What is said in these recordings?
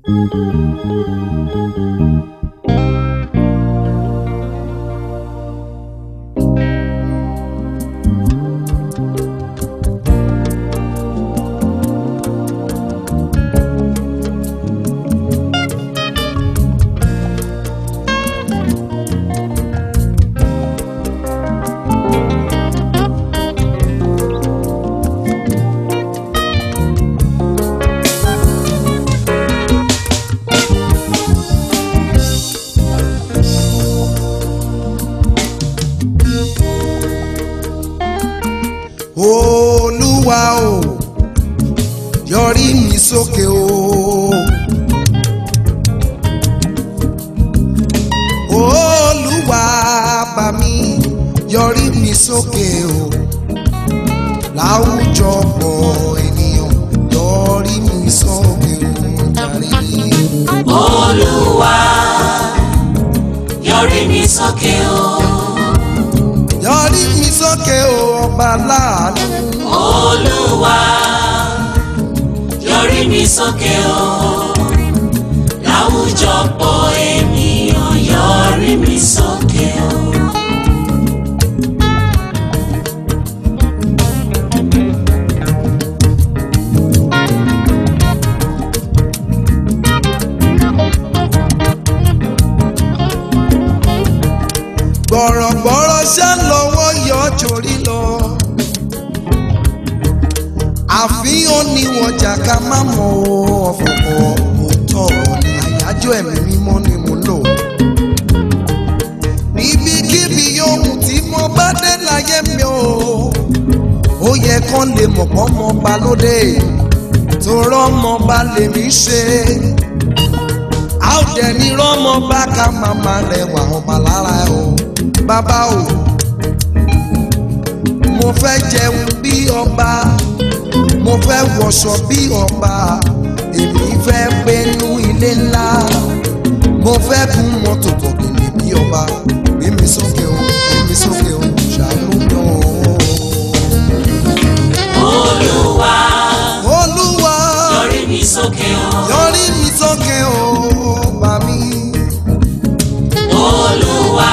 olúwa o yọrí mi sókè o olúwa bá mi yọrí mi sókè o láwùjọ pọ̀ ènìyàn yọrí mi sókè o jàre. olúwa yọrí mi sókè o yọrí mi sókè o ọba láàánú. olúwa yọrí mi sókè o láwùjọ pọ̀ ènìyàn yọrí mi sókè o. gbọ̀rọ̀gbọ̀rọ̀ ṣá lọ́wọ́ yọ torí lọ. àfihàn ni wọ́n jà ká má mọ ọ̀fọ̀fọ̀ òótọ́ ni àyájọ́ ẹ̀mí mímọ́ ni mo lò. níbikíbi yòówù tí mo bá dé láyé mi o ó yẹ kán lè mọ̀ pọ́ mọ́ ba lóde tó rọ́mọ ba lèmi ṣe a ó dẹ̀ ní rọ́mọ bá ká màmá rẹwà ọba lára ẹ o bàbá o mo fẹ́ jẹun bí ọba mo fẹ́ wọṣọ bí ọba èmi fẹ́ gbénú ilé ńlá mo fẹ́ gun mọ́tò bọ̀gìnì bí ọba gbé mi sókè o gbé mi sókè o ṣàánú mi o. olúwa olúwa yọrí mi sókè o yọrí mi sókè o bá mi. olúwa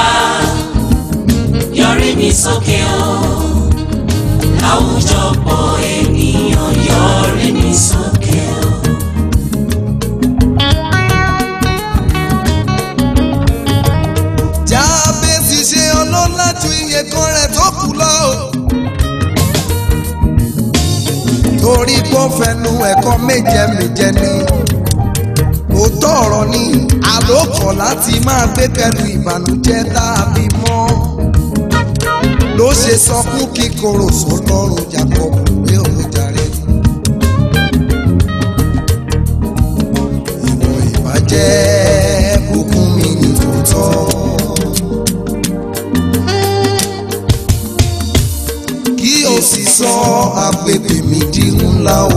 yọrí mi sókè o láwùjọ pọ̀ ènìyàn yọrí mi sókè o. jábẹ́sì ṣe ọlọ́lá ju iye kan rẹ̀ tó kù lọ. torí kó fẹnu ẹ̀kọ́ méje méje ni òótọ́ ọ̀rọ̀ ni àlòkọ̀ láti máa gbé kẹnu ìbànújẹ́ tàbí mọ́ ló ṣe sọ fún kíkorò sọlọ́run Jacob pé òun jàre. ìwọ̀n ìbàjẹ́ bùkún mi ní tòótọ́. kí o sì sọ agbègbè mi di ńlá o.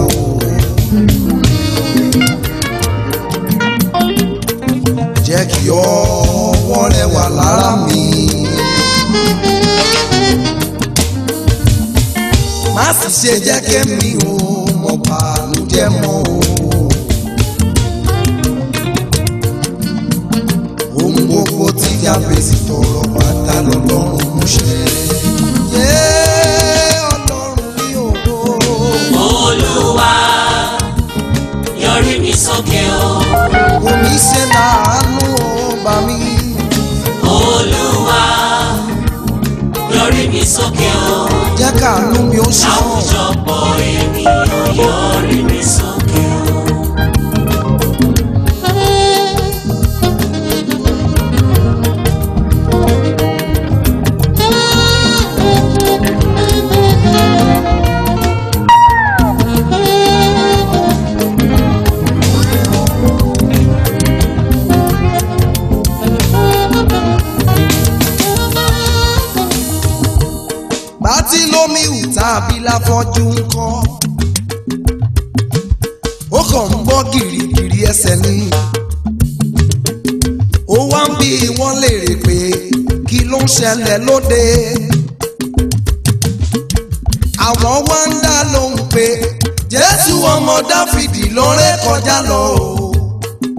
jẹ́ kí ọwọ́ rẹ wà lára mi. má sì ṣe jẹ́ kémi o mọ̀ bànújẹ́ mọ́ o. ohun gbogbo tí jábèsì tọrọ pátá lọ́lọ́run mú ṣe. yé ọlọ́run mi ò wò. olúwa yọrí mi sókè o omi ṣe láàánú ó bá mi. olúwa yọrí mi sókè o jẹ́ káàánú mi ó ṣe ọ́. láwùjọ pọ̀ ènìyàn yọrí mi sókè o. bátí lómi hù tàbí láfọ́jú ń kọ́. ó kàn ń gbọ́ gìrìgìrì ẹsẹ̀ ni. ó wá ń bí wọ́n léèrè pé kí ló ń ṣẹlẹ̀ lóde. àwọn wá ń dá lóhùn pé jésù ọmọ dáfídì ló ré kọjá lọ o.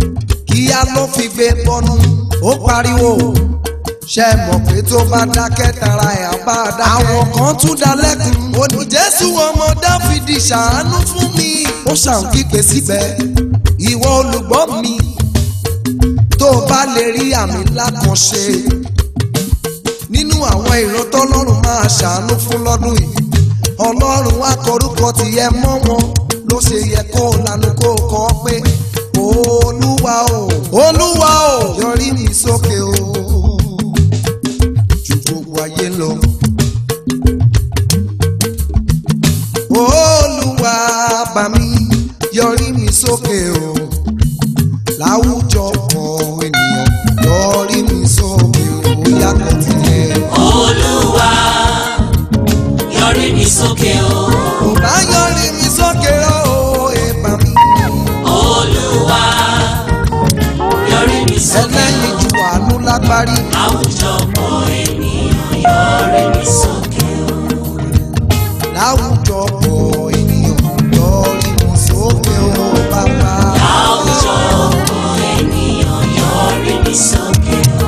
fi gbé bọ́nú ó pariwo ṣe mọ̀ pé tó bá dákẹ́ tara ẹ̀ á bá a dákẹ́. àwọn kan tún dá lẹ́kùn ó ní jésù ọmọ dáfídì ṣàánú fún mi. ó ṣàn kígbe síbẹ̀ ìwọ olùgbọ́ mi tó o bá lè rí àmì ńlá kan ṣe nínú àwọn ìran tọ́lọ́run máa ṣàánú fún lọ́dún yìí ọlọ́run wá kọrúkọ tìyẹ mọ́ wọn ló ṣe yẹ kó o lanu kó o kọ́ pé olúwa o olúwa o yọrí mi sókè o ju gbogbo ayé lọ. olúwa bá mi yọrí mi sókè o láwùjọ kan ènìyàn yọrí mi sókè o yàtọ̀ tilẹ̀. Olúwa yọrí mi sókè o. kò bá yọrí mi sókè o èèpà mi. Olúwa yọrí mi sókè ẹlẹ́yin o. ju àánú lágbárí. Àwùjọ pọ̀ ènìyàn yọrí mi sókè o. láwùjọ pọ̀ ènìyàn yọrí mi sókè o bàbá. Àwùjọ pọ̀ ènìyàn yọrí mi sókè o.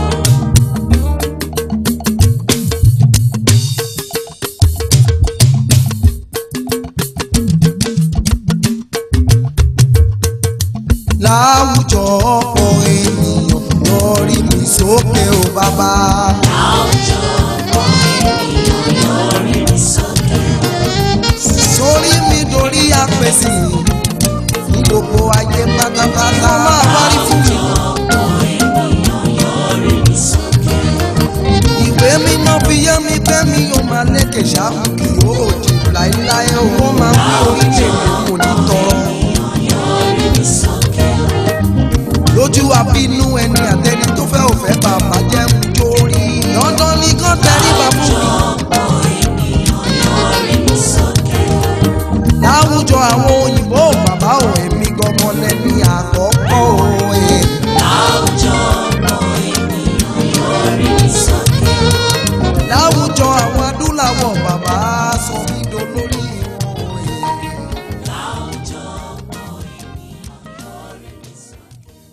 láwùjọ pọ̀ ènìyàn yọrí mi sókè o bàbá. Àwùjọ pọ̀ ènìyàn yọrí mi sókè o. sórí mi dorí àpèsè fún gbogbo ayé pátápátá. wọ́n máa wárí fún mi. Ọ̀pọ̀ ènìyàn yọrí mi sókè o. ìwé mímọ́ fi yé mi pé mi ò máa lékè ṣáàmù kì yóò jù láéláé o. wọ́n máa ń fi orílẹ̀-èdè kò ní tọrọ. Yọrí mi sókè o. lójú àbínú ẹni àtẹni tó fẹ́ ò fẹ́ bàbá jẹ́ ń jórí. dandan ni kán tẹríba fún mi. Ọ̀pọ̀ ènìyàn yọrí mi sókè o. láwùjọ àwọn òyìnbó bàbá ò èmi gangan lẹ́ni àkọ́kọ́ o. eh. Àwùjọ pọ̀ ènìyàn yọrí mi sókè o. láwùjọ àwọn adúláwọ̀ bàbá sọ mí dolórí wọn. eh. Àwùjọ pọ̀ ènìyàn yọrí mi sókè o.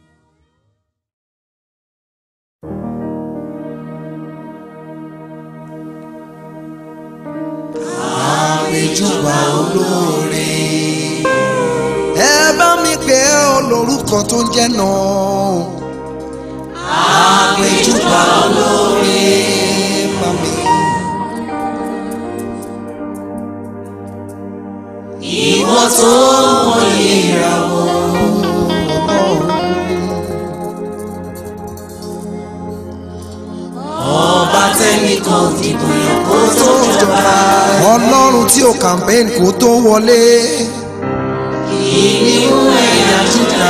àpèjúbà olóore. ẹ bá mi pè é olórúkọ tó ń jẹ́ náà. àpèjúbà olóore bá mi. Ìwọ tó mọyì ìràwọ̀. Ọba tẹ́nìkan dìbò yàn kó tó jọba. ọlọ́run tí o campaign kó tó wọlé. Ìníwó ẹ̀yà Júdà.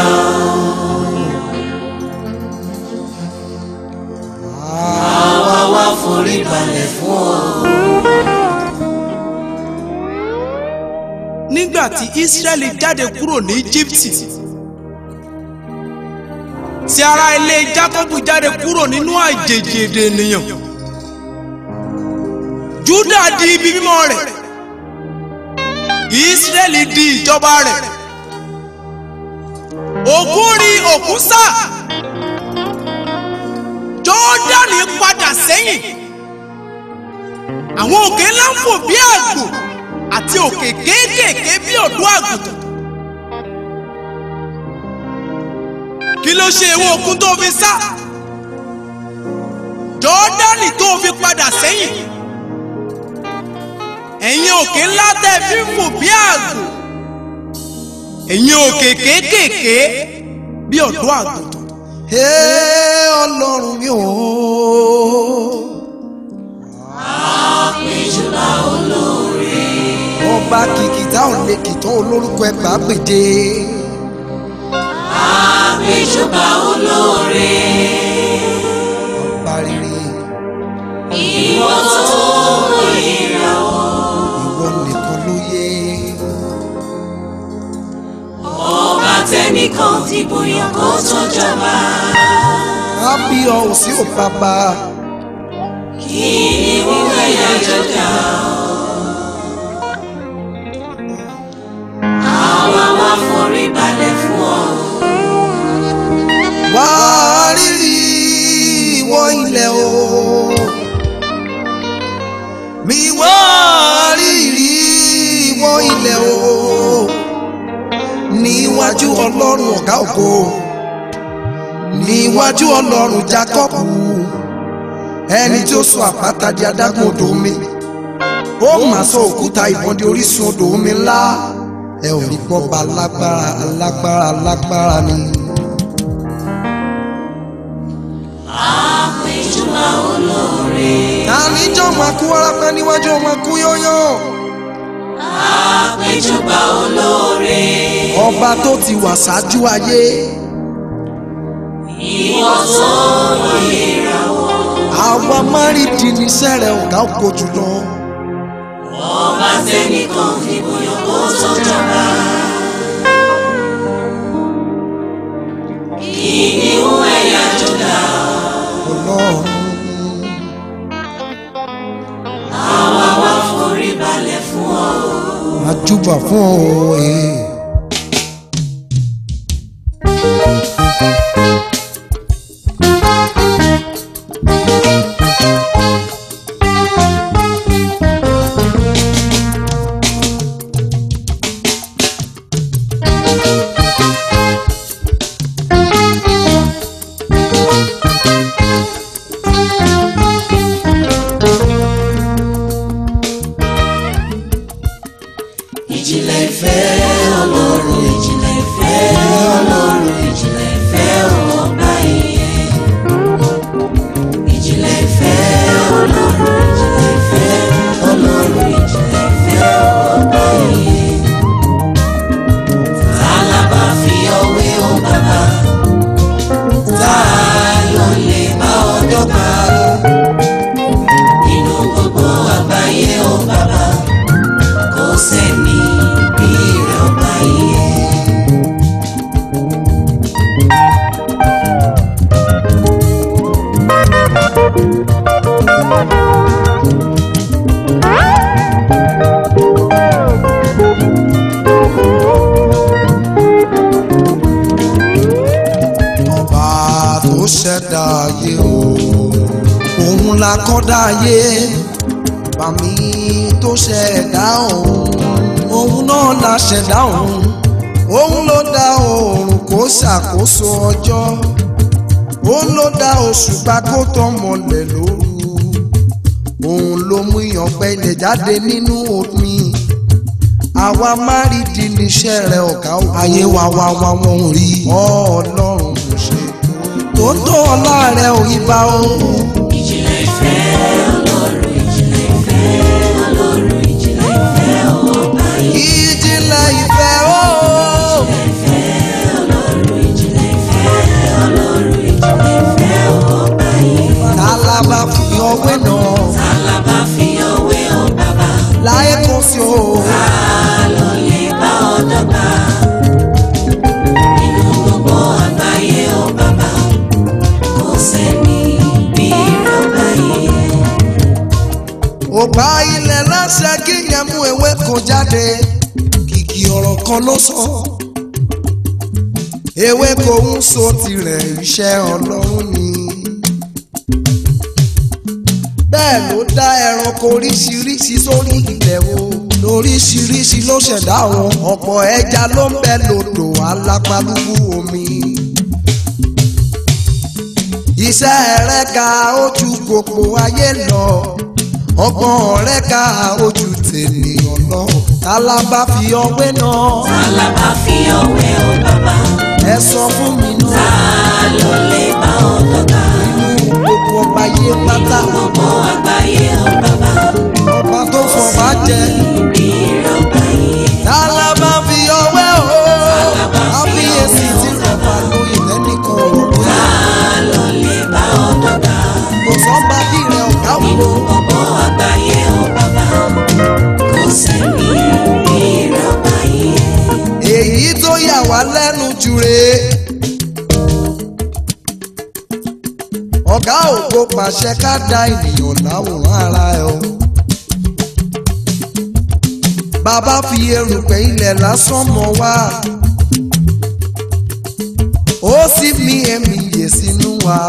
Àwa wá forí balẹ̀ fún ọ. nígbà tí Ísírẹ́lì jáde kúrò ní Íjíbítì tí ará ilé Jákọ́bù jáde kúrò nínú àjèjì èdè ènìyàn Júdà di ibi mímọ́ rẹ̀ Ísírẹ́lì di ìjọba rẹ̀ òkun rí òkun sá Jọ́dánì padà sẹ́yìn àwọn òkè ńlá ń fò bí àgbò àti òkè kéékèèké bí ọ̀dọ́ àgùntàn. kí ló ṣe ìwọ òkun tó fi sá? jọ́dánì tó fi padà sẹ́yìn. ẹ̀yin òkè ńlá tẹ́ fi ń fò bí àgbò. ẹ̀yin òkè kéékèèké bí ọ̀dọ́ àgùntàn. Ee ọlọ́run mi ò. Àpèjúbà olóore. ọba kìkìtà ò lè kìtàn olórúkọ ẹgbàá gbèdé. Àpèjúbà olóore. ọba rere Ìwọ tó mọyì ìràwọ̀. ìwọ nìkan ló yẹ. Ọba tẹ́nìkan dìbò yàn kó tó jọba. á bí ọ ò sí ò bàbá. Ìníwó ẹ̀yà Júdà. Àwa wá forí balẹ̀ fún ọ. wá ọlọ́run ọ̀gá ògo níwájú ọlọ́run Jákọ́bù ẹni tí ó sọ àpáta di adágún odò omi ó mà sọ òkúta ìbọn di orísun odò omi ńlá ẹ ò rí pọ́ ba lágbára lágbára lágbára ni. àpèjúbà olóore tani jọ máa kú wárápá níwájú ọmọ kú yóyó àpèjúbà olóore ọba tó ti wà ṣáájú ayé ìwọ tó mọ ìràwọ̀ àwa márìndín níṣẹ́ rẹ̀ ọ̀gá ògo jùlọ. ọba tẹnìkan fìbò yàn kó tó jọba. kìnìún ẹ̀yà Júdà ọlọ́run àwa wá forí balẹ̀ fún ọ. àjùbà fún ọ ee. ìjìnlẹ̀ ìfẹ́ ọlọ́run ìjìnlẹ̀ ìfẹ́ ọlọ́run ìjìnlẹ̀ ìfẹ́ ọba ìyẹn. ìjìnlẹ̀ ìfẹ́ ọlọ́run ìjìnlẹ̀ ìfẹ́ ọlọ́run ìjìnlẹ̀ ìfẹ́ ọba ìyẹn. ta la bá fi ọwé o bàbá ta ló lè bá ọ dọ́gba nínú gbogbo àgbáyé o bàbá kò sẹ́ni bí rẹ̀ ọba yẹ. ọba tó ṣẹ̀dá ayé o òun la kọ́dá ayé bàmí tó ṣẹ̀dá òun òun náà la ṣẹ̀dá òun òun ló dá oòrùn kó ṣàkóso ọjọ́ òun ló dá òṣùpá kó tàn mọ́lẹ̀ lóru òun ló mú ìyànpẹ́ ilẹ̀ jáde nínú omi àwa márìdí níṣẹ́ rẹ̀ ọ̀gá òkú. ayé wa wa wa wọn ò rí ọlọ́run kò ṣe tó ń tó ọlá rẹ̀ ò yí bá o. ìjìnlẹ̀ ìfẹ́ ọlọ́run ìjìnlẹ̀ ìfẹ́ ọlọ́run ìjìnlẹ̀ ìfẹ́ ọba yẹ. ìjìnlẹ̀ ìfẹ́ o. ọlọ́run ìjìnlẹ̀ ìfẹ́ ọlọ́run ìjìnlẹ̀ ìfẹ́ ọba yẹ. tálábà fi ọwé náà ta la bá fi ọwé o bàbá láyé kò sí o. ta ló lè bá ọ dọ́gba nínú gbogbo àgbáyé o bàbá kò sẹ́ni bí rẹ̀ ọba yẹ. ó bá ilẹ̀ láṣẹ kí yẹn mú ewé kan jáde kìkì ọ̀rọ̀ kan ló sọ. ewé kò ń so tirẹ̀ iṣẹ́ ọlọ́run ni. bẹ́ẹ̀ ló dá ẹranko oríṣiríṣi sórí ilẹ̀ o lóríṣiríṣi ló ṣẹ̀dá wọn ọ̀pọ̀ ẹja ló ń bẹ lódò alápálúgbú omi. iṣẹ́ rẹ̀ ka ojú gbogbo ayé lọ ọgbọ́n rẹ̀ ka ojú tènìyàn lọ tálábà fi ọwé náà ta la bá fi ọwé o bàbá ẹ sọ fún mi náà ta ló lè bá ọ dọ́gba gbogbo ọba yé pátá gbogbo àgbáyé o bàbá ọba tó fọba jẹ bí rẹ̀ ọba yẹ. tálábà fi ọwé o kábíyèsí tí rọba lóye lẹ́nìkan ọ̀rọ̀ ta ló lè bá ọ dọ́gba kò sọ́ba bí rẹ̀ ọ̀gá nínú òwò gbogbo àgbáyé o bàbá kò sẹ́ni bí rẹ̀ ọba yẹ. èyí tó yà wá lẹ́nu jù rèé. ọ̀gá ògo pàṣẹ ká dá ènìyàn láwòrán ara ẹ o. bàbá fi erùpẹ̀ ilẹ̀ lásán mọ́ wá. ó sì mí ẹ̀mí yè sínú wa.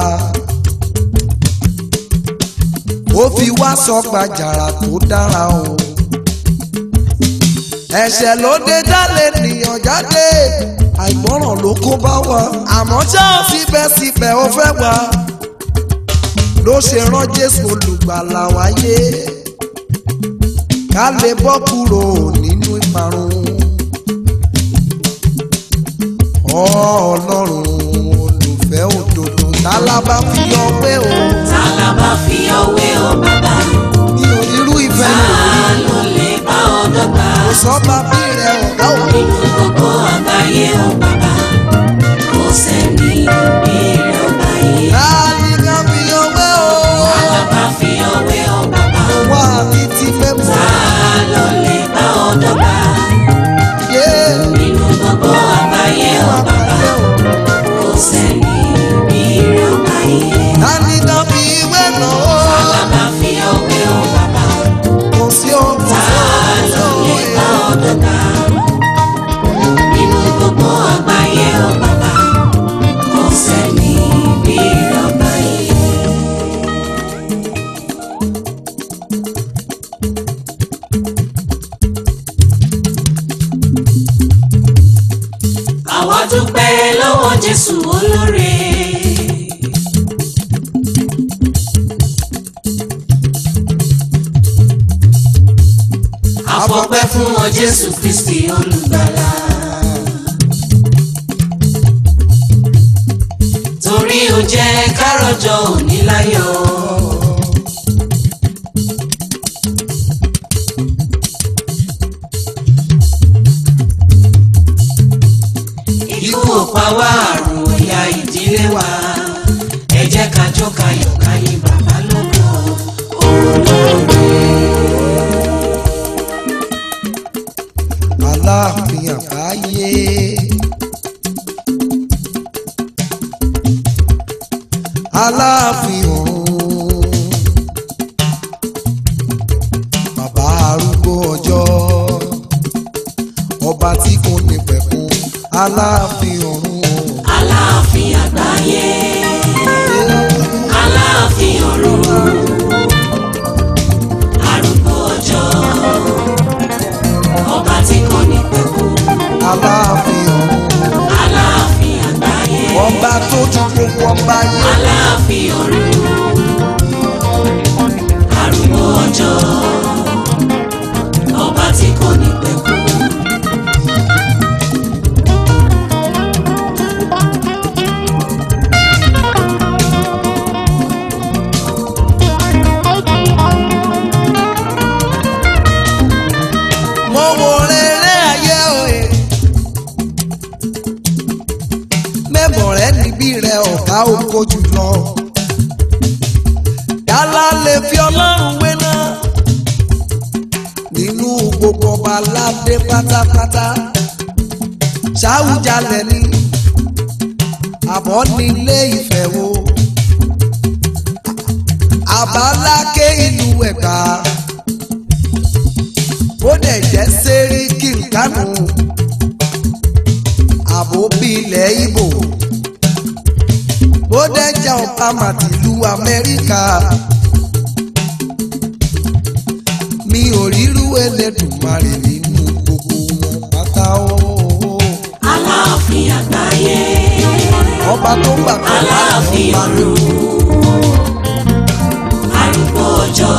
ó fi wá sọ gbàjàrà tó dára o. ẹ̀ṣẹ̀ ló dé dálé nìyàn jáde àìgbọràn ló kó bá wa àmọ́ já síbẹ̀síbẹ̀ ó fẹ́ wá ló ṣe rán jésù olùgbàlà wáyé ká lè bọ́ kúrò nínú ìparun ọlọ́run olùfẹ́ òdodo tálábà fi ọpẹ́ o tálábà fi ọwé o bàbá ní onírú ìfẹ́ ta ló lè bá ọ dọ́gba kò sọ́ba bí rẹ̀ ọ̀gá òun. nínú gbogbo àgbáyé o bàbá kò sẹ́ni bí rẹ̀ ó báyìí. láàyè ká fi ọpẹ́ o tálábà fi ọwé o bàbá wá ní ti fẹ́ mọ́. ta ló lè bá ọ dọ́gba yé nínú gbogbo àgbáyé o bàbá kò sẹ́ni bí rẹ̀ ó báyìí. láàyè ká fi ìwé náà o tálábà fi ọwé o bàbá kò sí ọkọ̀ ta ló lè bá ọ dọ́gba nínú gbogbo àgbáyé o bàbá kò sẹ́ni bí rẹ̀ ó báyìí. àwa dúpẹ́ lọ́wọ́ jésù olóore. àfọpẹ́ fún ọ jésù kristi olùgbàlà. torí ó jẹ́ kárọ̀jọ òní láyọ̀. ikú ò pa wá àrùn òyà ìdílé wa ẹ jẹ́ ká jó ká yọ̀ ká yìn bàbá lógo olóore. aláàfin àgbáyé. aláàfin ọ̀run bàbá arúgbó ọjọ́ ọba tí kò ní pẹ̀kun aláàfin ọ̀run aláàfin àgbáyé aláàfin ọ̀run arúgbó ọjọ́ ọba tí kò ní pẹ̀kú aláàfin ọ̀run aláàfin àgbáyé ọba tó ju gbogbo ọba yé aláàfin ọ̀run arúgbó ọjọ́ ọba tí kò ní pẹ̀kú. mo wo rere ayé òye. mẹ́bọ̀ rẹ níbí rẹ ọ̀gá oko jùlọ. yálà lè fi ọlọ́run wé náà. nínú gbogbo ọba aládé pátápátá. ṣáwùjalẹ̀ ni àbọ̀ nílé ìfẹ́ wo. àbáláké ìlú ẹ̀gbá bó dẹ̀ jẹ́ sẹ́ríkì kánú àbò bí ilẹ̀ Ìgbò bó dẹ̀ jẹ́ ọ̀pamà tìlú Amẹ́ríkà mi ò rírú Ẹlẹ́dùmarè nínú gbogbo wọn pátá o aláàfin àgbáyé ọba tó gbà kọ́ aláàfin ọ̀run arúgbó ọjọ́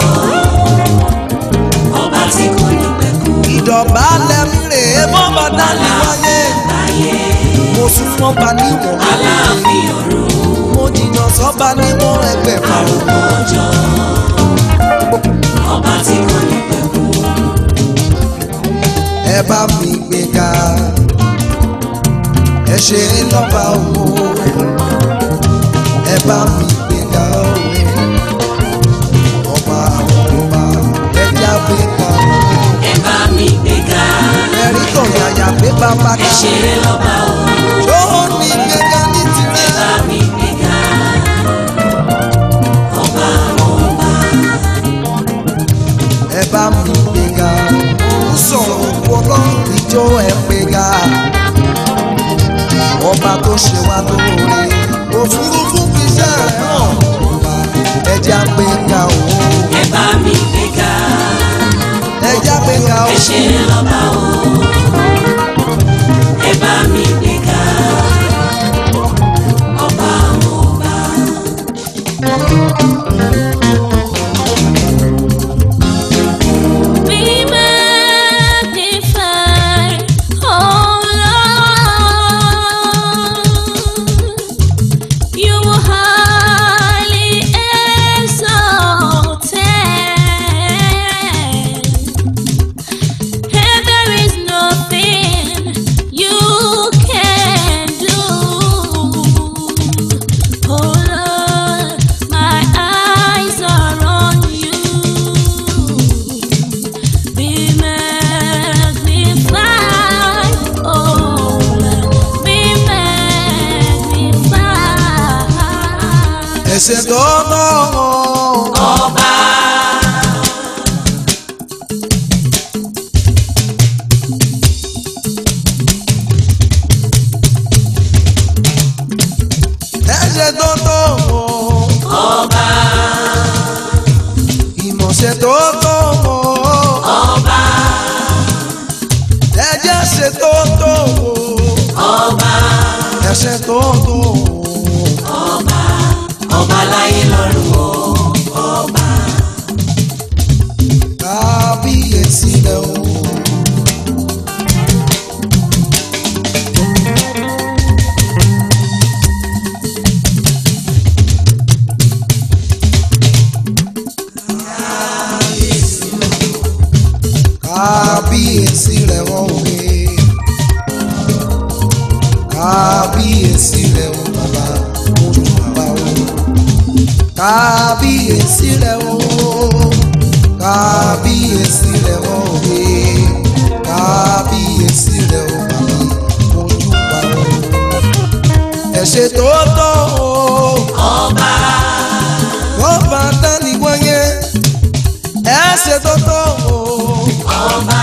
ọba tí kò ní pẹ̀kú ìdọ̀bálẹ̀ mi rèé bọ́ba dání wáyé àgbáyé mo sún mọ́ba níwọ̀n aláàfin ọ̀run mo jìnnà sọ́ba níwọ̀n ẹgbẹ̀fà arúgbó ọjọ́ ọba tí kò ní pẹ̀kú ẹ bá mi gbéga ẹ ṣe lọ́ba owó ẹ bá mi gbéga owó ọba àwọn ọba ẹ já gbéga ẹ bá mi gbéga ẹ̀rí tó yàyà pé bàbá ẹ ká ṣeré lọ́ba o tó ní gbéga ní tirẹ̀. bá mi gbéga ọba àwọn ọba ẹ bá mi gbéga ń sọ̀rọ̀ òkú ọlọ́run ìjọ ẹ gbéga ọba tó ṣe wá lóore òfurufú fi iṣẹ́ rẹ̀ hàn ọba ẹja gbéga o ẹ bá mi gbéga ẹja gbéga o ẹ ṣeré lọ́ba o ẹ bá mi gbéga ẹ̀ṣẹ̀ tó tọ́ ọba ẹ̀ṣẹ̀ tó tọ́ ọba ìmọ̀ṣẹ̀ tó tọ́ ọba ẹ̀jẹ̀ ṣe tó tọ́ ọba ẹ̀ṣẹ̀ tó tọ́ ọba ọba láyé lọ́run o ọba kábíyèsí rẹ̀ o. kábíyèsí rẹ̀ wọ́n òwe kábíyèsí rẹ̀ o bàbá ojú bàbá o kábíyèsí rẹ̀ o kábíyèsí rẹ̀ wọ́n òwe kábíyèsí rẹ̀ o bàbá ojú bàbá o ẹ̀ṣẹ̀ tó tọ́ o ọba wọ́n bá dání wáyé ẹ̀ṣẹ̀ tó tọ́ o ọba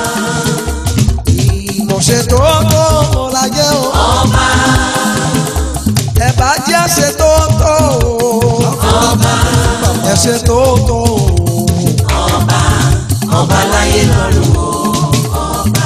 ìmọ̀ṣẹ̀ tó tọ́ o láyé o ọba ẹ̀bá jẹ́ ẹ̀ṣẹ̀ tó tọ́ o ọba ẹ̀ṣẹ̀ tó tọ́ o. ọba ọba láyé lọ́run o ọba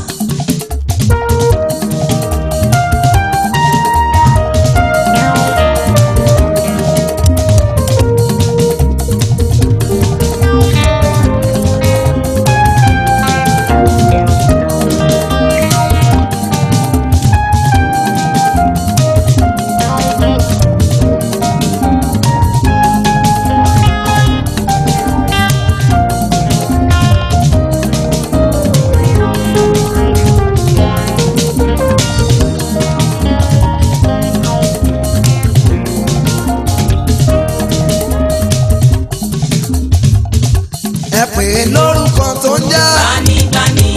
ẹ pè é lórúkọ tó ń jẹ́ gbanígbaní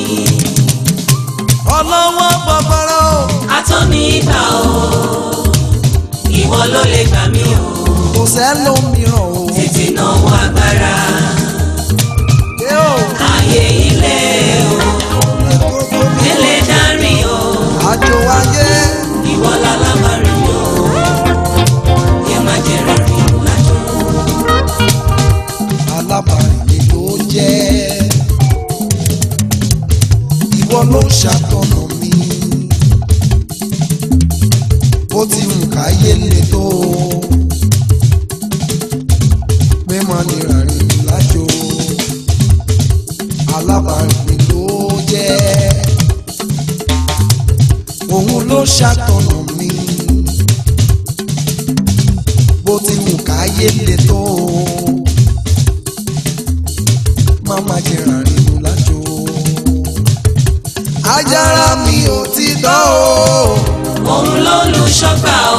ọlọ́wọ́ gbọgbọrọ atọ́ni ìgbà o ìwọ ló lè gbà mí o kò sẹ́lómìíràn o. tètè náwó agbára Ẹ o, ayé ilé o gbogbo mi délé dárí o àjò ayé ìwọ lálábàárí o yẹ má jẹ rárìn lájò alábàárìn ló jẹ́ ìwọ ló ṣàtọ̀nà mi bó ti ń káyé le tó pé má ní rárìn lájò alábàárìn ló jẹ́ òun ló ṣàtọ̀nà mi bó ti ń káyé le tó máma jẹ ràrìnù lájò. ajára mi ò ti dán o. òun ló lu ṣọ́gbà o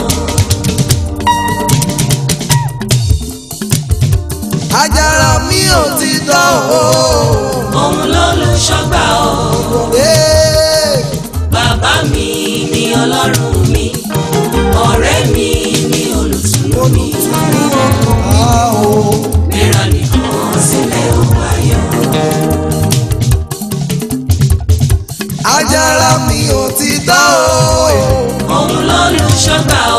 ajára mi ò ti dán o. òun ló lu ṣọ́gbà o Ee, bàbá mi ni ọlọ́run mi ọ̀rẹ́ mi ni olùtùnú mi a o. mẹ́ra nìkan sílẹ̀ ó ayọ̀. ajára mi ò ti dán o. òun ló lu ṣọ́gbà o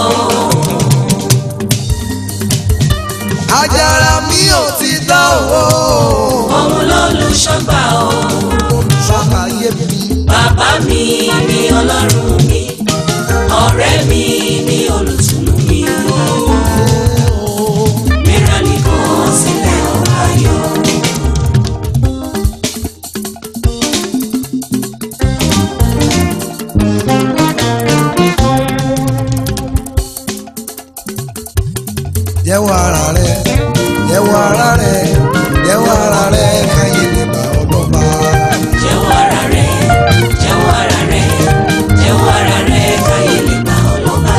ajára mi ò ti dán o. òun ló lu ṣọ́gbà o olùṣàkàyé mi. bàbá mi ni ọlọ́run mi ọ̀rẹ́ mi ni olùtùnú mi mẹ́ra nìkan sílẹ̀ ó ayọ̀. jẹ́wọ́ ara rẹ̀ jẹ́wọ́ ara rẹ̀ jẹ́wọ́ ara rẹ̀ káyé lè bá ọlọ́ba. jẹ́wọ́ ara rẹ̀ jẹ́wọ́ ara rẹ̀ jẹ́wọ́ ara rẹ̀ káyé lè gbà ọ́ lọ́ba.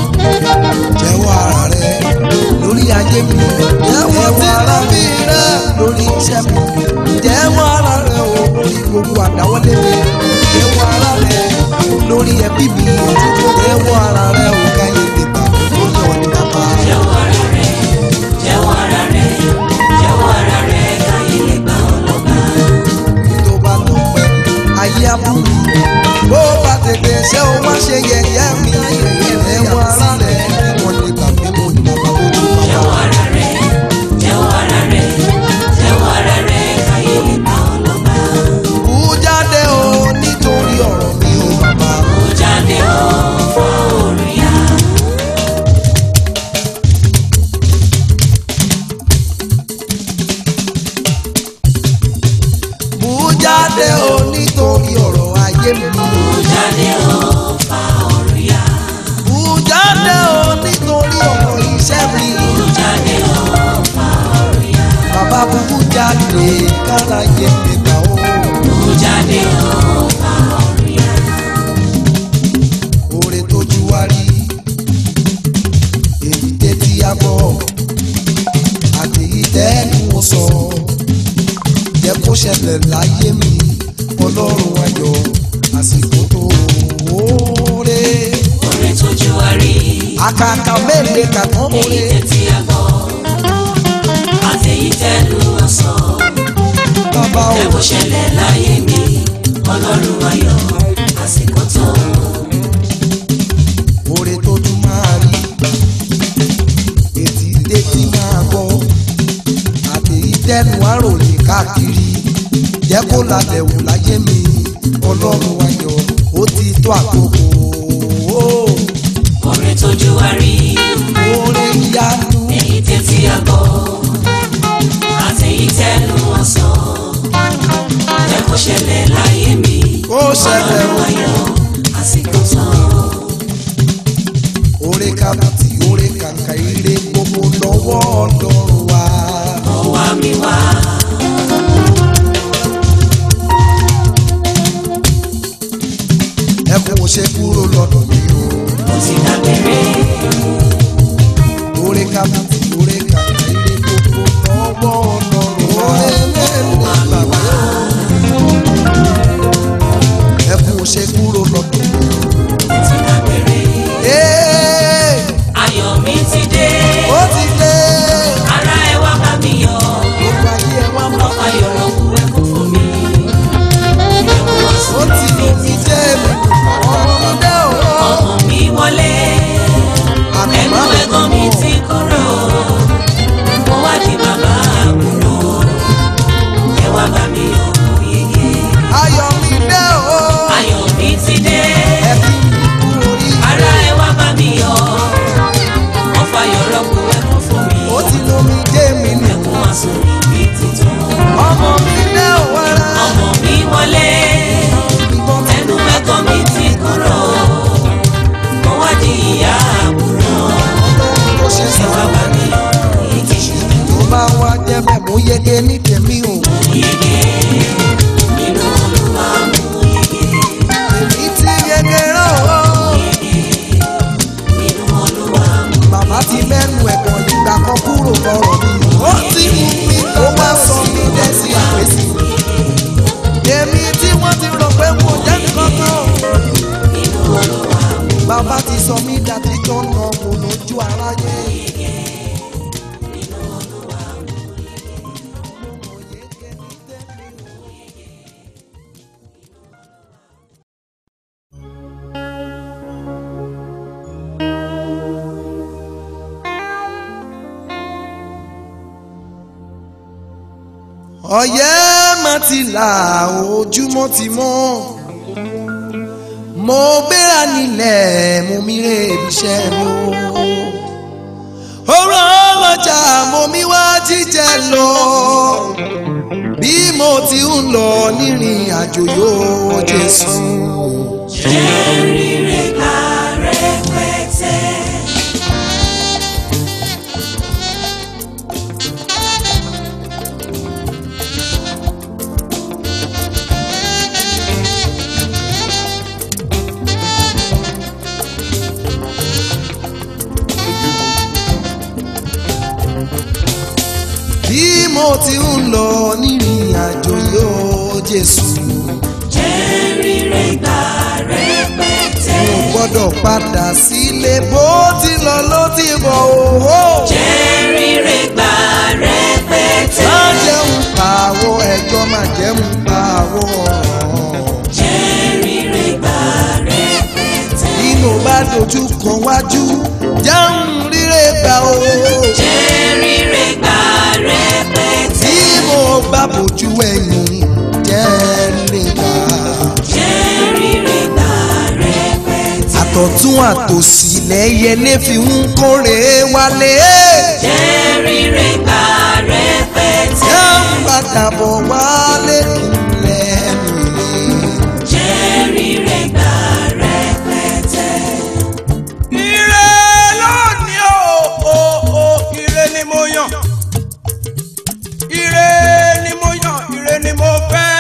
jẹ́wọ́ ara rẹ̀ lórí ayé mi. jẹ́wọ́ ara mi rẹ̀ lórí iṣẹ́ mi jẹ́wọ́ ara rẹ o lórí gbogbo àdáwọ́lé mi jẹ́wọ́ ara rẹ lórí ẹbí mi jẹ́wọ́ ara rẹ o káyé lè gbà mí lórí ọ̀nì bàbá. jẹ́wọ́ ara rẹ̀ jẹ́wọ́ ara rẹ̀ jẹ́wọ́ ara rẹ̀ káyé lè gbà ọ́ lọ́ba. tó bá tó pẹ́ ayé abúlé bó bá tètè ṣé o má ṣe yẹ̀yẹ́ mi jẹ́wọ́ ara rẹ kí wọ́n lè gbà mí lórí bàbá lójú bàbá. jẹ́wọ́ ara rẹ̀ jẹ́wọ́ ara rẹ̀ jẹ́wọ́ ara rẹ̀ káyé lè gbà ọ́ lọ́ba. kú jáde o nítorí ọ̀rọ̀ mi o bàbá. ó jáde ó fọ́ orí yá. kú jáde o nítorí ọ̀rọ̀ ayé mi. ó jáde ó fọ́ orí yá. kú jáde o nítorí ọ̀rọ̀ iṣẹ́ mi. ó jáde ó fọ́ orí yá. bàbá kú jáde káráyé mi gbà o. ó jáde ó fọ́ orí yá. oore tójú wá rí èyí tẹ́tí á gbọ́ àti ìtẹ́nu ó sọ jẹ́ kó ṣẹlẹ̀ láyé mi ọlọ́run ayọ̀ àsìkò tó oore orin tójú wa rí. àkàkà mẹ́rin kàtán èyí oore tẹ́tí àgbọ̀ àtẹ̀yí tẹ́nu ọ̀sán. bàbá o ẹ bó ṣẹlẹ̀ láyé mi ọlọ́run ayọ̀ àsìkò tó. oore tójú máa rí ètí tẹ́tí máa gbọ́ àti ìtẹ́nu àròyìn káàkiri jẹ́ kó lálẹ́ wò láyé mi ọlọ́run ayọ̀ ó ti tó àkókò orin tójú wa rí. oore ìyanu èyí tẹ́tí àgbọ̀ àtẹ̀yí tẹ́nu ọ̀sán. ẹ bó ṣẹlẹ̀ láyé mi ó ṣẹlẹ̀ ọlọ́run o ayọ̀ àsìkò tó. oore kàbùtì oore kàkà ire gbogbo lọ́wọ́ ọlọ́run wa ó wá mi wá. ẹkún ò ṣe kúrò lọ́dọ̀ mi o ó ti dábẹ́rẹ́. oore kàbùtì oore kàkà ire gbogbo lọ́wọ́ ọlọ́run wa oore mẹ́rin bàbá ẹkún ò ṣe kúrò lọ́dọ̀ mi o. ó ti dábẹ́rẹ́. Ee, ayọ̀ mi ti dé. ó ti dé ara ẹ wá bá mi yọ̀. gbogbo ayé ẹ wá mọ́ ọ̀pá yọ̀rọ̀ kú ẹkún fún mi. ẹkún wá ó sùn ti lò mí jẹ́ mi ọmọdé o. ọmọ mi wọlé. ẹnu ẹ̀gàn mi ti kúrò. mo wá di bàbá àbúrò. ẹ wá bá mi yọ̀ yege. ayọ̀ mi dé o. ayọ̀ mi ti dé. ẹ kí mi kú orí. ara ẹ wá bá mi yọ̀. ọ̀pá yọ̀rọ̀ kú ẹkún fún mi. ó ti lò mí jẹ́ mi nù. ẹkún wá sùn níbi títún. ọmọ mi dé o wẹ́rẹ́. ọmọ mi wọlé. ìbọn tí ẹnu ẹ̀kọ́ mi ti kúrò mo wá di ìyá àbúrò ọlọ́run tó ṣe ẹ sàn. wá bá mi yọ̀ yege tó bá wá jẹ́ bẹ́ẹ̀ mo yege ní tèmi o. yege nínú olúwa mú yege èmi ti yege rán o. nínú olúwa mú bàbá ti mẹ́nu ẹ̀gbọ́n ìgbà kan kúrò lọ́rọ̀ mi. ó ti mú mi ó wá sọ mí dẹ́sí àpèsè. èmi tí wọ́n ti rò pé mo jẹ́ nǹkan kan o. nínú olúwa mú bàbá ti sọ mí dàtí tó ń nà kó lójú aráyé. nínú olúwa mú ọ̀yẹ́ má ti là ojúmọ́ ti mọ́ mo gbéra nílẹ̀ mo mire ibiṣẹ́ mi o ọ̀rọ̀ ọlọ́jà mo mi wá jíjẹ lọ bí mo ti ń lọ nírìn àjò yóò Jésù. jẹ́rìí gbà rẹpẹtẹ. bí mo mo ti ń lọ nírìn àjò yóò Jésù jẹ́ rírè gbà rẹpẹtẹ. mo gbọ́dọ̀ padà sílé bó ti lọ ló ti bọ̀ òwò. jẹ́ rírè gbà rẹpẹtẹ. má jẹun pààwọ̀ ẹjọ́ má jẹun pààwọ̀ jẹ́ rírè gbà rẹpẹtẹ. inú bá dojú kan wájú jẹun rírè gbà o. jẹ́ rírè gbà rẹpẹtẹ. tí mo bá bójú ẹ̀yìn jẹ́ rírè gbà. jẹ́ rírè gbà rẹpẹtẹ. àtọ̀tún àtòsí lẹ́yẹlé fi ń kórè wálé. jẹ́ rírè gbà rẹpẹtẹ. jẹun padà bọ̀ wálé lẹ́nu rẹ̀. jẹ́ rírè gbà rẹpẹtẹ. ire lónìí o o o ire ni mo yàn ire ni mo yàn ire ni mo fẹ́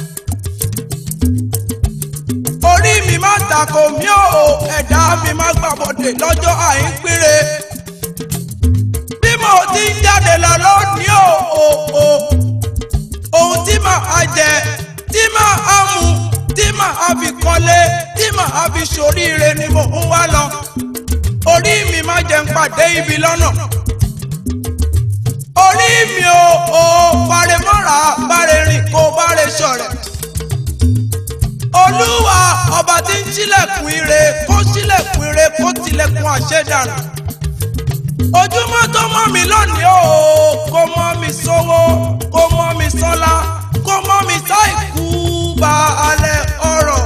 orí mi má tako mi o ẹ̀dá mi má gbàbọ̀dé lọ́jọ́ àìpére bí mo ti ń jáde lọ lónìí o o o ohun tí màá jẹ tí màá mu tí màá fi kọ́lé tí màá fi ṣoríire ni mo ń wá lọ orí mi má jẹ́ ń pàdé ibi lọ́nà orí mi ò ò bàrẹ̀ mọ́ra bàrẹ̀ rìn kó bàrẹ̀ ṣọ̀rẹ̀ olúwa ọba tí ń ṣílẹ̀kùn ire kó ṣílẹ̀kùn ire kó tilẹ̀kùn àṣẹdànù ojúmọ́ tó mọ́ mi lónìí o kó mọ́ mi sówó kó mọ́ mi sọ́lá kó mọ́ mi sáìkú bá alẹ́ ọ̀rọ̀.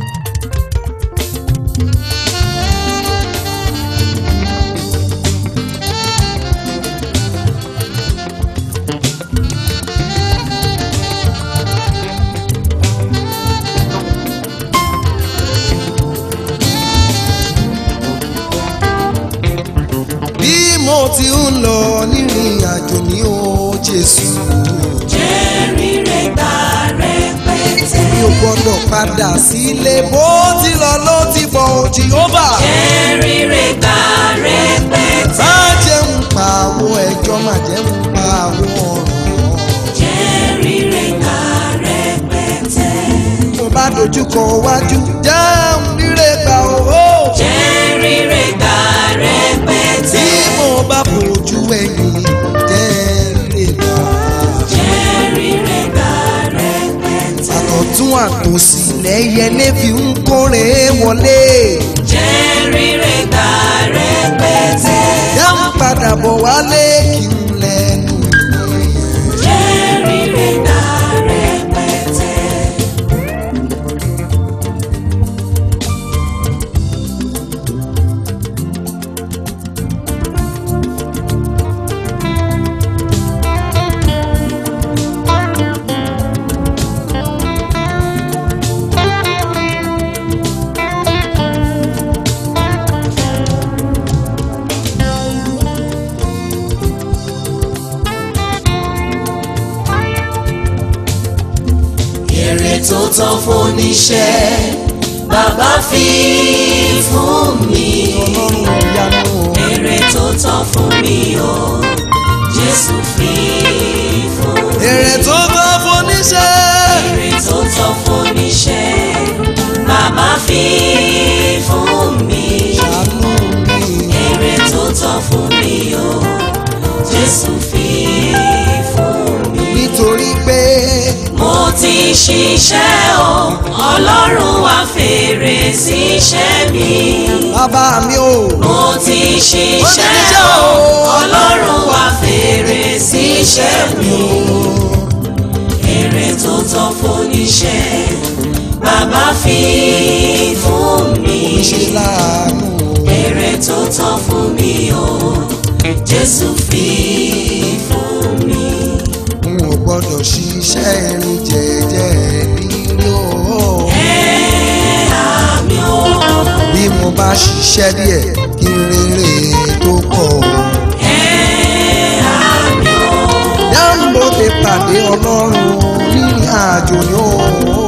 bí mo ti ń lọ nírìn àjò ní o Jésù jẹ́ rírè gbà rẹpẹtẹ. mi ò gbọ́dọ̀ padà sílé bó ti lọ ló ti bọ̀ ò Jèhófà jẹ́ rírè gbà rẹpẹtẹ. má jẹun pààwọ̀ ẹjọ́ má jẹun pààwọ̀ ọ̀rọ̀ jẹ́ rírè gbà rẹpẹtẹ. mo bá dojú kọ wájú jẹun rírè gbà owó jẹ́ rírè gbà tí rẹpẹtẹ. mo bá bójú ẹ̀yìn jẹ́ rírè gbà jẹ́ rírè gbà rẹpẹtẹ. àtọ̀tún àtòsí lẹ́yẹlé fi ń kórè wọlé. jẹ́ rírè gbà rẹpẹtẹ. dáhùn padà bọ̀ wálé kí n lẹ́nu ìwé. jẹ́ rírè gbà rẹpẹtẹ. èrè tó tán fóníṣẹ́ bàbá fi fún mi. ọlọ́run ìyanu èrè tó tán fún mi o jésù fi fún mi. èrè tó bá foníṣẹ́. èrè tó tán fóníṣẹ́ bàbá fi fún mi. ṣàánú mi èrè tó tán fún mi o jésù fi fún mi. nítorí pé mo ti ṣiṣẹ́ o ọlọ́run wá fèrè síṣẹ́ mi. bàbá mi ò mo ti ṣiṣẹ́ ṣiṣẹ́ o o. ọlọ́run wá fèrè síṣẹ́ mi. èrè tó tọ́ fóníṣẹ́ bàbá fi fún mi. ṣe láàánú èrè tó tọ́ fún mi o jésù fi fún mi. n ò gbọ́dọ̀ ṣiṣẹ́ irin jẹ́jẹ́ nílé o. àmì o bí mo bá ṣiṣẹ́ díẹ̀ kí n rere tó pọ̀. àmì o yàmbó lè pàdé ọlọ́run nírìn àjò ni ó.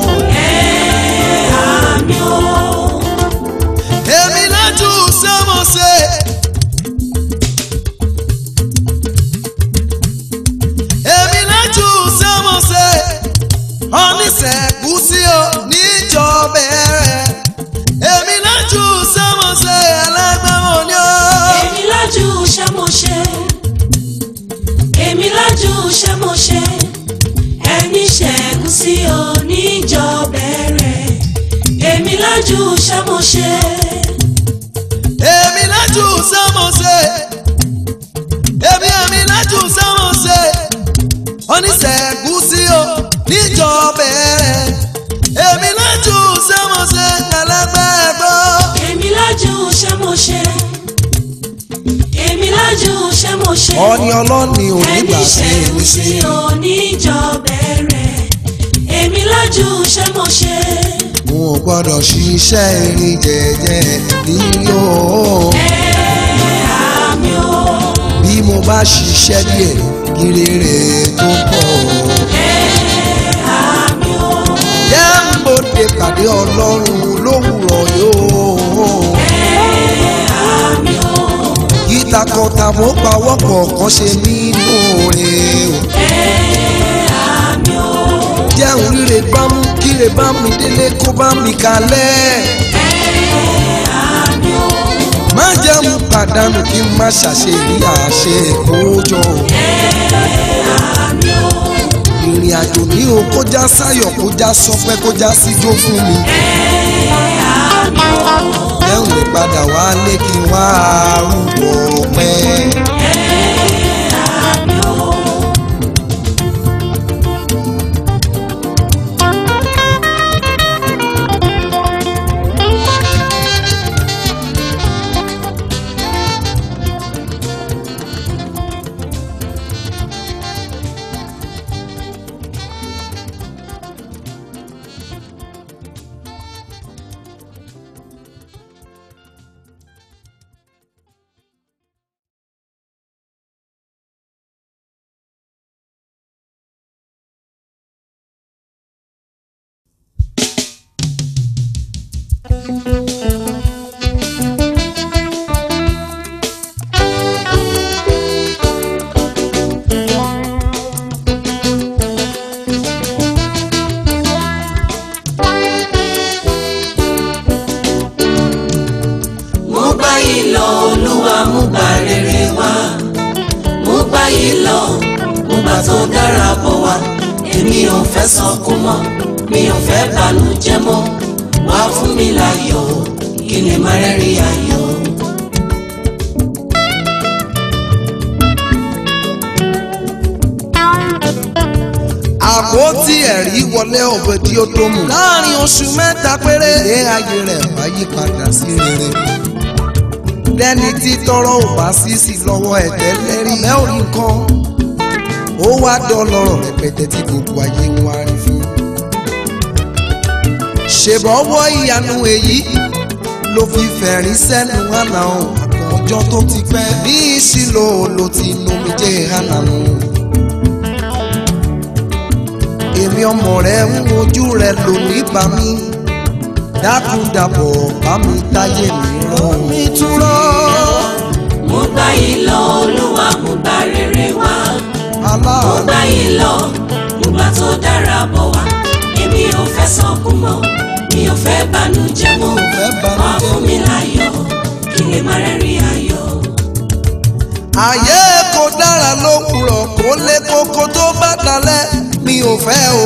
àmì o èmi lájú sẹ́mọ̀sẹ̀. èmi oníṣẹ́gùsí o níjọbẹ̀rẹ̀ èmi lájú sẹ́mọ̀sẹ̀ alágbàmọ̀ ni ó. èmi lájú ṣẹ́mọṣẹ́ èmi lájú ṣẹ́mọṣẹ́ ẹni ṣẹ́gun sí oníjọbẹ̀rẹ̀ èmi lájú ṣẹ́mọṣẹ́ èmi lájú sẹ́mọ̀sẹ̀ èmi èmi lájú sẹ́mọ̀sẹ̀ oníṣẹ́gùsí o níjọbẹ̀rẹ̀ èmi lájú sẹ́mọ̀sẹ̀ alágbàgbọ́. èmi lájú ṣẹ́mọṣẹ́ èmi lájú ṣẹ́mọṣẹ́ ọ̀ni ọlọ́ni ẹni onígbà sí ṣẹ́gun èmi sí sí. oníjọbẹ̀rẹ̀ èmi lájú ṣẹ́mọṣẹ́. n ò gbọ́dọ̀ ṣiṣẹ́ erin jẹ́jẹ́ nílò àmì o bí mo bá ṣiṣẹ́ díẹ̀ kí rere tó pọ̀. àmì o jẹ́ ń bòde pàdé ọlọ́run lówùrọ̀ yóò. àmì o ìtakọ̀tà mo pawọ́pọ̀ kan ṣe mí lóore o. àmì o jẹun rire bá mú kíre bá mi délé kó bá mi kalẹ̀. àmì o má jẹun pàdánù kí n má ṣàṣeyí àṣe kójọ. àmì o ìrìn àjò ní o kó já sáyọ̀ kó já sọpẹ́ kó já síjó fún mi. àmì o jẹun lè padà wálé kí n wá arúgbó pẹ́. àmì o. mú báyìí lọ olúwa mú gbà rere wá mú báyìí lọ mú gbà tó dára bọ̀ wá èmi ò fẹ́ sọkún mọ́ mi ò fẹ́ bànújẹ́ mọ́ wá fún mi láyọ̀ kí ni má rẹ́rìn ayọ̀. àpótí ẹ̀rí wọlé ọ̀bẹ tí ó tó mú. láàrin oṣù mẹ́ta péré. ilé ayé rẹ̀ wá yí padà sí rere. lẹ́ni tí tọrọ ò bá sí sí lọ́wọ́ ẹ̀tẹ́ lẹ́rí. ẹ ò rí nǹkan. ó wá dọ́lọ́rọ̀ rẹpẹtẹ tí gbogbo ayé ń wá rí fún. ṣèbọ̀wọ́ ìyanu èyí ló fi fẹ̀rín sẹ́nu hànà o. ọjọ́ tó ti pẹ́ ní ìṣìlò ló ti nomijé hànà nù èmi ọmọ rẹ ń wojú rẹ lónìí bá mi dákúndàbọ̀ bá mi táyé mi rán mi túrọ́ mú báyìí lọ olúwa mú gbà rere wá mú aláàánú báyìí lọ mú gbà tó dára bọ̀ wá èmi ò fẹ́ sọkún mọ́ mi ò fẹ́ bànújẹ́ mọ́ fẹ́ wá banújẹ́. fún mi láyọ̀ kí lè má rẹ́rìn ayọ̀. ayé kò dára lówùrọ̀ kó lé kókó tó bá dalẹ̀ mi ò fẹ́ o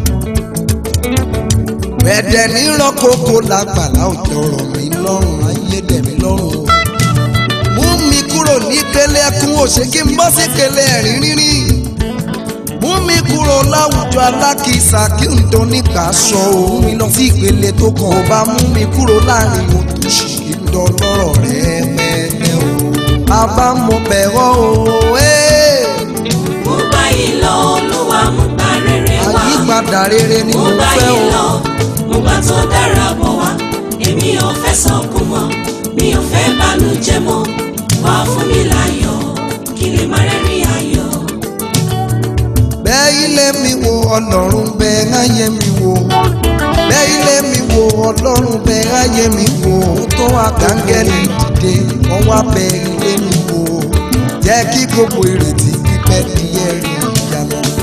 bẹ̀dẹ̀ níran kókó lágbàlá òjò rọ̀ mí lọ́rùn ayé dẹ̀ mí lọ́rùn o mú mi kúrò ní kélé ẹkún òṣè kí n bọ́ sí kélé ẹ̀rín rínrín mú mi kúrò láwùjọ alákìísà kí n tó nípa aṣọ òun mi lọ sí ìpele tó kàn ó bá mú mi kúrò láàrin òtòṣì kí n dán lọ́rọ̀ rẹ̀ mẹ́lẹ́ o bàbá mo bẹ̀rọ̀ o ee. mú báyìí lọ olúwa mú gbà rere wá àyípadà rere ni mú mo fẹ́ báyìí o lọ mú gbà tó dára bọ̀ wá èmi ò fẹ́ sọkún mọ́ mi ò fẹ́ bànújẹ́ mọ́ wá fún mi láyọ̀ kí lè má rẹ́rìn ayọ̀. bẹ́ẹ̀ ilé mi wo ọlọ́run bẹ́ẹ̀ ayé mi wo bẹ́ẹ̀ ilé mi wo ọlọ́run bẹ́ẹ̀ ayé mi wo tó àgángẹ́lì dìde wọ́n wá bẹ́ẹ̀ ilé mi wo jẹ́ kí gbogbo ìrètí pípẹ́ di ẹ̀rí ìyanu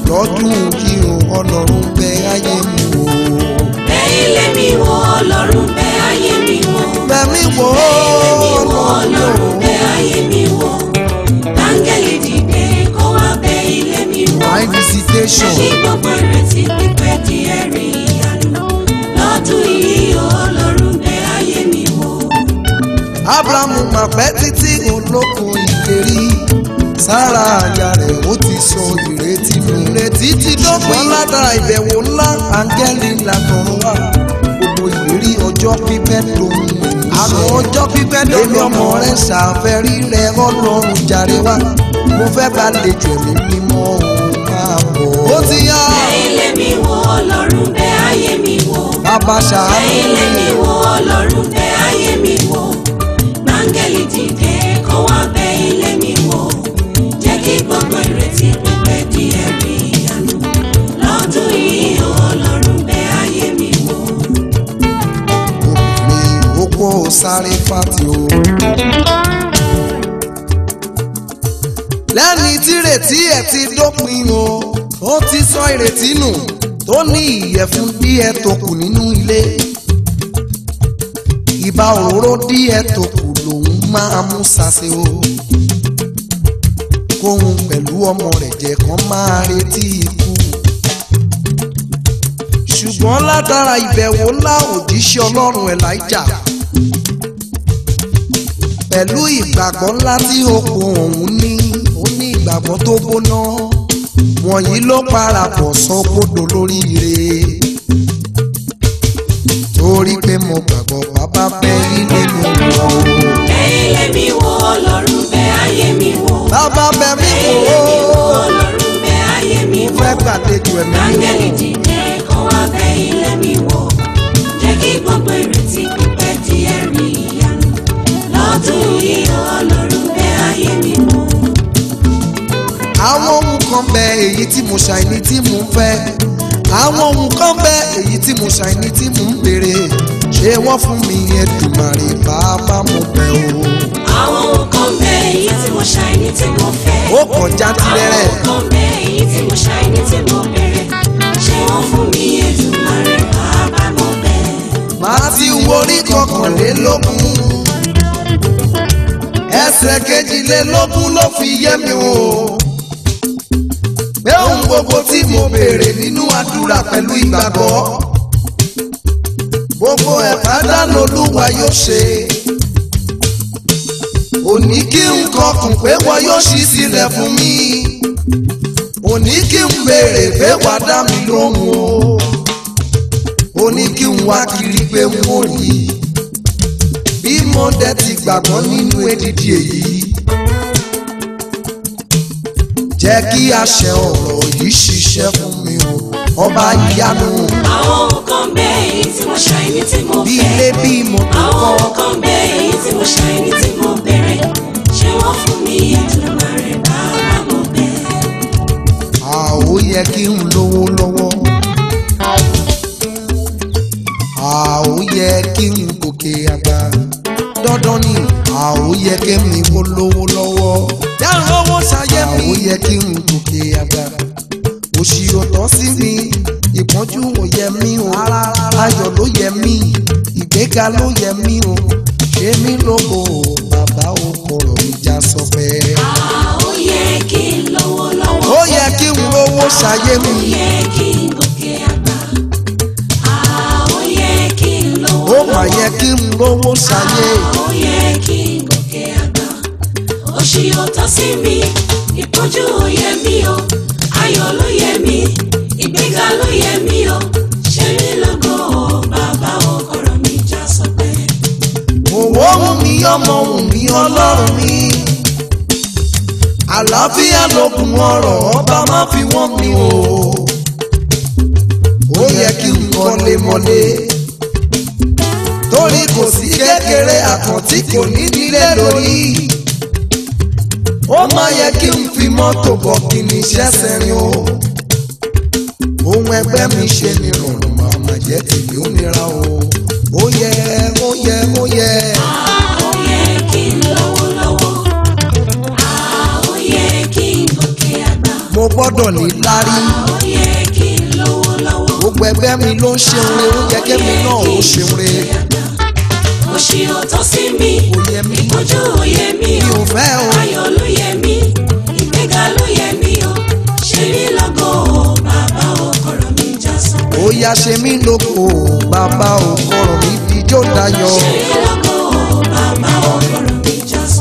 lọ́dún kí o ọlọ́run bẹ ayé mi wò. bẹ ilé mi wò ọlọ́run bẹ ayé mi wò. bẹ̀mí wò ó mi wò ọlọ́run bẹ ayé mi wò. áńgẹ́lì dìde kó wá bẹ ilé mi wò. my visitation. kí gbogbo ìrètí pípẹ́ di ẹ̀rí ìyanu. lọ́dún yìí ọlọ́run bẹ ayé mi wò. abrahamu mà pẹ́ títí olóko ìlérí sára àyà rẹ̀ ó ti sọ ìrètí nù. ìrètí ti dọ́gbọ́n ládàá ìbẹ̀wò ńlá áńgẹ́lì làtọ̀run wá gbogbo ìlérí ọjọ́ pípẹ́ lòun. àmọ́ ọjọ́ pípẹ́ lòun. èmi ọmọ rẹ̀ ṣàfẹ́rí rẹ̀ ọlọ́run jàre wá mo fẹ́ bá lè jẹ̀mí mímọ́ òun máa bọ̀. ó ti yá bẹ ilé mi wò ọlọ́run bẹ ayé mi wò. bàbá ṣàánú ilé mi wò ọlọ́run bẹ ayé mi wò máńgẹ́lì dìde kó wá bẹ ilé mi wò jẹ́ kí gbogbo ìrètí pípẹ́ di ẹ̀rí ìyanu lọ́dún yìí ọlọ́run bẹ ayé mi wò. obìnrin opó sáré fàtì o. lẹ́ni tírètí ẹ̀ ti dópin o ó ti sọ ìrètí nù tó ní ìyẹ̀fun díẹ̀ tó kù nínú ilé. ìbá òróró díẹ̀ tó kù lòun máa mú sase o. kóhun pẹ̀lú ọmọ rẹ̀ jẹ́ kán máa retí ikú ṣùgbọ́n látara ìbẹ̀wò ńlá òjíṣẹ́ ọlọ́run elijah pẹ̀lú ìgbàgbọ́ ńlá tí oko òun ní ó ní ìgbàgbọ́ tó gbóná wọ̀nyí ló parapọ̀ sọ́kòdò lóríire torí pé mo gbàgbọ́ bàbá bẹ ilé mi wò ó bẹ ilé mi wò ọlọ́run bẹ ayé mi wò. bàbá bẹ mí bẹ wò ilé mi wò ó ọlọ́run bẹ ayé mi wò. fẹ́ gbàlejò ẹ̀mí Áńgẹ́lì dìde kó wá bẹ ilé mi wò. Jẹ́ kí gbogbo ìrètí pípẹ́ di ẹ̀rí ìyanu. Lọ́dún yìí ọlọ́run bẹ ayé mi wò. àwọn ohun kan bẹ èyí tí mo ṣàìní tí mo ń fẹ́ àwọn ohun kan bẹ èyí tí mo ṣàìní tí mo ń béèrè ṣé wọ́n fún mi Èdùmàrè bàbá mo bẹ̀ o. Àwọn nǹkan bẹ èyí tí mo ṣàìní tí mo fẹ́. ó kọjá tirẹ̀rẹ̀ Àwọn nǹkan bẹ èyí tí mo ṣàìní tí mo béèrè. Ṣé wọ́n fún mi Èdùmàrè bàbá mo bẹ̀? máa ti worí kọkànlélógún ẹsẹ̀ kejìlélógún ló fi yé mi o pé ohun gbogbo tí mo béèrè nínú àdúrà pẹ̀lú ìgbàgbọ́ gbogbo ẹ̀ pátá lolúwa yóò ṣe òní kí n kọkùn pé wọn yóò ṣí sílẹ̀ fún mi òní kí n béèrè pé wàá dá mi lóhùn o ó ní kí n wá kiri pé n ò rí bí mo dẹ̀ ti gbàgbọ́ nínú èdìdì èyí jẹ́ kí àṣẹ ọ̀rọ̀ yìí ṣiṣẹ́ fún mi o ọba ìyanu Àwọn nǹkan bẹ èyí tí mo ṣàìní tí mo bí fẹ́. ilé bí mo tó Àwọn kọ́ nǹkan bẹ èyí tí mo ṣàìní tí mo béèrè. Ṣé wọ́n fún mi Èdùmàrè bàbá mo bẹ̀? a ó yẹ kí n lówó lọ́wọ́ a ó yẹ kí n gòkè àgbà dandan ni a ó yẹ kí mi kó lówó lọ́wọ́ yàrá owó ṣayé mi a ó yẹ kí n gòkè àgbà òṣì ò tọ́ sí mi ìpọ́njú ò yẹ mí o ayọ̀ ló yẹ mí ìgbéga ló yẹ mí o ṣé mi lógo bàbá o kọ̀rọ̀ mi já sọ pé Ó yẹ kí n lówó lọ́wọ́. ó yẹ kí n lówó ṣayé mi. Ó yẹ kí n gòkè àgbà. Ó yẹ kí n lówó ó mà yẹ kí n lówó ṣayé Ó yẹ kí n gòkè àgbà. Òṣì ò tọ́ sí mi, ìpọ́njú ò yẹ mí o. Ayọ̀ ló yẹ mí, ìgbéga ló yẹ mí o. Ṣé mi lógo o, bàbá o, kọ̀rọ̀ mi já sọpẹ́. òwò ohun mi ọmọ ohun mi ọlọ́run mi àlàáfíà lókun ọrọ̀ ọba má fi wọ́n mi o ó yẹ kí n kọ́lé mọ́lé torí kò sí kékeré àkàntí kò ní nílé lórí ó má yẹ kí n fi mọ́tò bọ̀ kí ni iṣẹ́ sẹ́rin o ohun ẹgbẹ́ mi ṣe ni rọrùn màmá jẹ́ tìbí ó nira o ó yẹ ó yẹ ó yẹ. Ó yẹ kí n lówó lọ́wọ́. Ó yẹ kí n gòkè àgbà. mo gbọ́dọ̀ ní lárí ó yẹ kí n lówó lọ́wọ́. gbogbo ẹgbẹ́ mi ló ń ṣeun re ó yẹ kémi náà ó ṣeun re òṣì ò tọ́ sí mi kò yẹ mí ìpọ́njú ò yẹ mí mi o ò fẹ́ o ayọ̀ ló yẹ mí ìgbéga ló yẹ mí o ṣe mí lọ́gọ̀ o bàbá o kọ̀rọ̀ mi já sọ. ó yá ṣe mí lóko bàbá ò kọ̀rọ̀ mi fijó dayọ̀ ṣe mí lọ́gọ̀ o bàbá o kọ̀rọ̀ mi já sọ.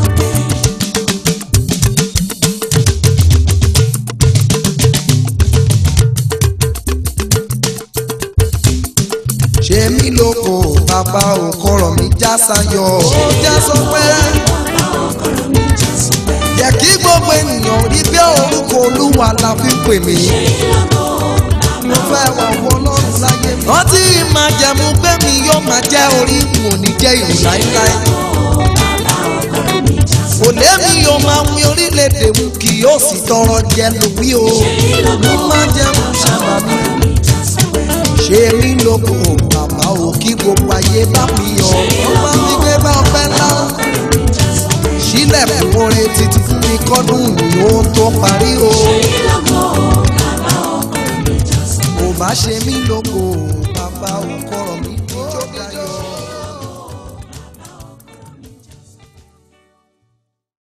ṣe mí lóko bàbá ò kọ̀rọ̀ mi já sayọ̀ ó já sọpẹ́ bàbá o kọ̀rọ̀ mi já sọ. yẹ kí gbogbo ènìyàn rí bí orúkọ olúwa la fi pè mí. ṣe mí lọ́gọ̀ o bàbá mo fẹ́ wọ ọwọ́ ọlọ́run láyé mi. rántí máa jẹ̀mú pé mi yóò máa jẹ́ orí mo ní jẹ́ ìlú láíláí. o bàbá o kọ̀rọ̀ mi já sọ. òlé mi yóò máa wí orílẹ̀-èdè mu kì yóò sì tọrọ jẹ lórí o. ṣe mí lọ́gọ̀ mo o máa jẹ̀mú sábà mi. kọ̀rọ̀ mi já sọ. ṣé mi lóko bàbá o kí gbogbo ayé bá mi yọ. ó bá mi gbé bá ọpẹ́ ńlá. sílẹ̀ fún orin títí fún mi kọ́dún yìí ó tó parí o. ṣe mí lọ́gọ̀ o bàbá o kọ̀rọ̀ mi já sọ. kò bá ṣe mí lóko bàbá ò kọ̀rọ̀ mi